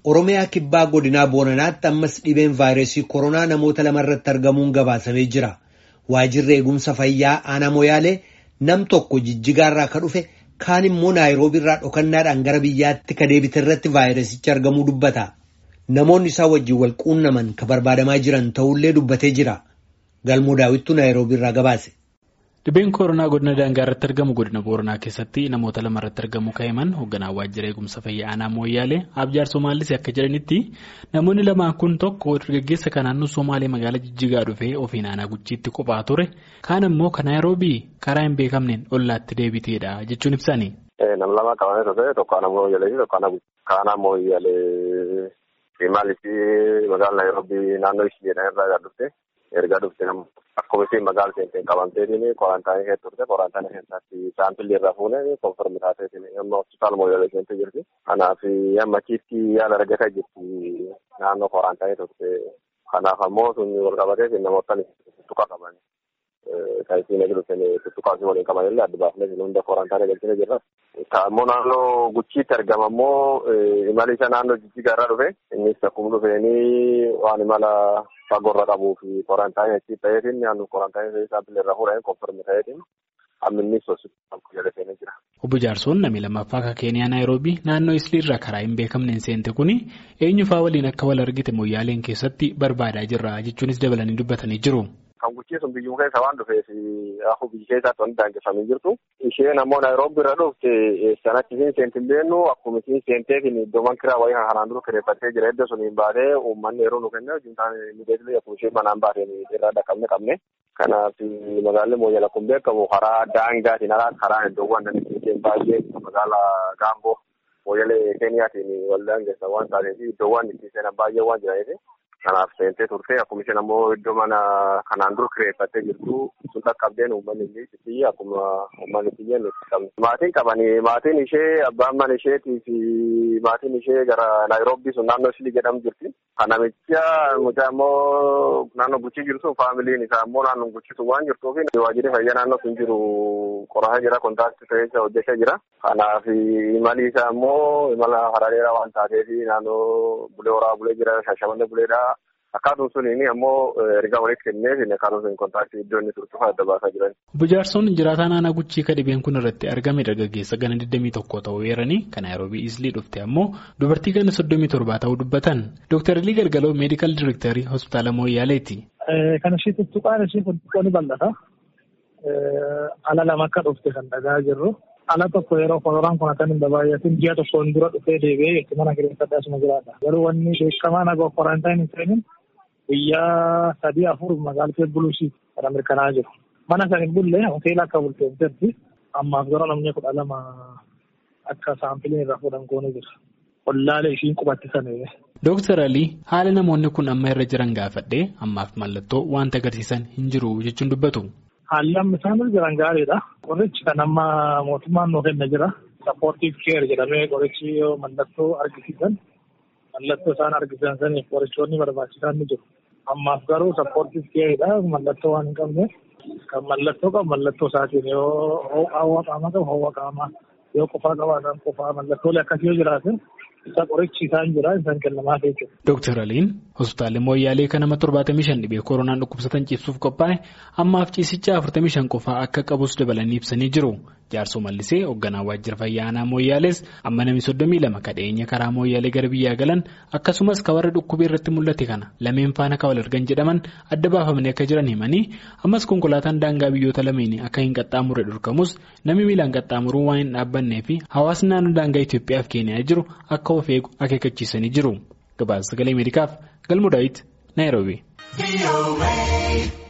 Oromiyaa kibbaa godinaa Booranaatti ammas dhibeen vaayirasii koronaa namoota lamarratti argamuun gabaasamee jira. Waajjirri eegumsa fayyaa aanaa Moyaalee nam tokko jijjigaarraa ka dhufe kaan immoo naayiroobiirraa dhokannaadhaan gara biyyaatti ka deebite irratti vaayirasichi argamuu dubbata. Namoonni isaa wajjin wal quunnaman ka barbaadamaa jiran ta'ullee dubbatee jira. Galmoo daawwittuu naayiroobiirraa gabaase. Dhibeen koronaa godina daangaa irratti argamu godina booranaa keessatti namoota lama irratti argamu ka'eman hoogganaa waajjira eegumsa fayyaa aanaa mooyyaalee abjaar somaalis akka jedhanitti namoonni lamaan kun tokko dargaggeessa kan naannoo somaalee magaalaa jijjigaa dhufee ofiin aanaa guchiitti qophaa ture kaan immoo kan naayiroobii karaa hin beekamneen ollaatti deebiteedha jechuun ibsani. Nam lama qabamee ture tokko aanaa mooyyaalee fi tokko aanaa mooyyaalee maaliif magaalaa naayiroobii naannoo ishee jedhan irraa dhufte erga dhufte Akkuma isheen magaalaa seenteen qabamteetiin korantaanii keessa turte korantaanii keessatti saampilli irraa fuunee konfirmi taateetiin amma hospitaala mooyyalee seentee jirti. Kanaaf amma achitti yaala argataa jirti naannoo korantaanii turte. Kanaaf ammoo sun wal qabateetiin namoota tuttuqa qaban. Kan isiin eegduutiin tuttuqaa fi waliin qaban illee adda baafnee hunda korantaanii galchine jirra. Ammoo naannoo guchiitti argama ammoo imala isa naannoo jijjigaa irraa dhufe innis akkuma dhufeenii waan imala fagoorra qabuu fi korantaanii achi ta'eetiin naannoo korantaanii saampilii irraa fuudhanii konfirmi ta'eetiin amminnis hospitaala jala seenee jira. Obbo Jaarsoon namni lammaffaa akka Keeniyaa Naayiroobii naannoo Isliirraa karaa hin beekamneen seente kuni eenyufaa waliin akka wal argite moyyaaleen keessatti barbaadaa jirra jechuunis dabalanii dubbatanii jiru. Kan guchiisuun biyyuma keessa waan dhufeef akkuma biyya keessaatti wanti daangeffamee jirtu. Isheen ammoo Naayiroobii irra dhufte sanatti isiin seenti hin beennu akkuma isiin seenteetiin iddoowwan kiraa wayii kanaan dura kireeffattee jira iddoo suniin baatee uummanni yeroo nu kenne juntaan miidhagina akkuma isheen manaan baateen irraa dhaqqabne qabne. Kanaaf magaalli mooyyala kun beekamu karaa daangaatiin alaa karaa iddoowwan dandeenye baay'ee magaalaa Gaamboo mooyyalee Keeniyaatiin wal daangeessan waan taateef iddoowwan itti seenan baay'ee waan jiraniif. Kanaaf seentee turte akkuma isheen ammoo iddoo mana kanaan dura kireeffattee jirtu sun dhaqqabdeen uummanni ishee akkuma uummanni biyya nuti qabne. Maatiin qabanii maatiin ishee abbaan mana isheetii fi maatiin ishee gara Naayiroobii sun naannoo Islii jedhamu jirti. Kan namicha mucaa ammoo naannoo Guchii jirtu faamiliin isaa ammoo naannoo Guchii sun waan jirtuuf waajjirri fayyaa naannoo sun jiru qorataa jira kontaaktii ta'ee hojjechaa jira. Kanaaf imali isaa ammoo imala karaa dheeraa waan taateef naannoo bulee horaa bulee jira shashamannee buleedha. Akkaatuun suniin ammoo ergaa walitti kenneef akkaatuun sun kontaaktii iddoo inni turtu adda baasaa jiran. Obbo Jaarsoon jiraataa naannoo Guchii ka dhibeen kun irratti argame dargaggeessa gana 21 ta'uu eeranii kan Naayiroobii Islii dhufte ammoo dubartii gana 37 ta'uu dubbatan. Dooktar Ilii Galgaloo meedikaal direektarii hospitaala Mooyyaaleeti. Kan ishee tuttuqaan ishee tuttuqoo ni bal'ata. Ala lama akka dhufte kan dhagaa jirru. Ala tokko yeroo koronaan kun akka hin baay'atin ji'a tokkoon dura dhufee deebi'ee itti mana kireeffadhaa asuma jiraata. Garuu wanni beekamaan akka korantaan hin seenin guyyaa sadii afur magaalaa buluusii kan mirkanaa'aa jiru. Mana san hin bulle hoteela akka bultee jirti. Ammaaf garuu namni kudha lama akka saampiliin irraa fuudhan goonee jira. Ollaalee ishiin qubatti sanee. Dooktar Alii haala namoonni kun amma irra jiran gaafadhee ammaaf mallattoo wanta agarsiisan hin jiru jechuun dubbatu. Haalli amma isaan irra jiran gaariidha. Qorichi kan amma mootummaan nuu kenna jira. Sappoortiif keer jedhamee qorichi yoo mallattoo argisiisan mallattoo isaan argisiisan saniif qorichoonni barbaachisan ni jiru. Ammaaf garuu sappoortiif keeridha. Mallattoo waan hin qabneef kan mallattoo qabu mallattoo isaatiin yoo hawwa qaamaa qabu hawwa qaamaa yoo qofaa qabaatan qofaa mallattoolee akkasii yoo jiraatan isa qorichi isaan jira isaan kennamaa jechuudha. Dooktar Aliin hospitaalli Mooyyaalee kan nama torbaatamii shan dhibee koronaan dhukkubsatan ciibsuuf qophaa'e ammaaf ciisicha afurtamii shan qofaa akka qabus dabalanii ibsanii jiru. Jaarsoo Mallisee hoogganaa waajjira fayyaa aanaa Mooyyaalees amma namni soddomii lama kadheenya karaa Mooyyaalee gara biyyaa galan akkasumas ka warra dhukkubee irratti mul'ate kana lameen faana ka wal argan jedhaman adda baafamanii akka jiran himanii ammas konkolaataan daangaa biyyoota lameenii akka hin qaxxaamurre dhorkamus namni miilaan qaxxaamuruu waan hin dhaabbannee fi hawaasni naannoo daangaa Itoophiyaa fi Keeniyaa jiru akka of eegu akeekkachiisanii jiru. Gabaasa sagalee Ameerikaaf Galmoo Daawit Naayiroobii.